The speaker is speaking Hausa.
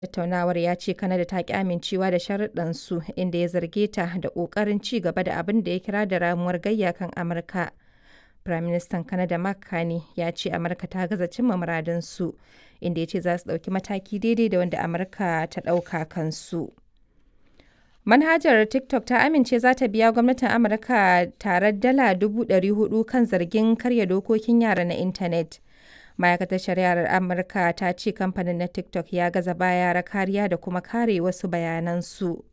Tattaunawar ya ce Canada ta ƙi amincewa da sharuɗansu, inda ya zarge ta da ƙoƙarin ci gaba da abin da ya kira da ramuwar gayya kan Amurka. Firaministan Canada Mark Carney ya ce Amurka ta gaza cimma muradunsu, inda ya ce za su ɗauki mataki daidai da wanda Amurka ta ɗauka kansu. Manhajar TikTok ta amince za ta biya gwamnatin Amurka tarar dala 400,000 kan zargin karya dokokin yara na intanet. Ma'aikatar Shari'ar Amurka ta ce kamfanin na TikTok ya gaza ba yara kariya da kuma kare wasu bayanansu.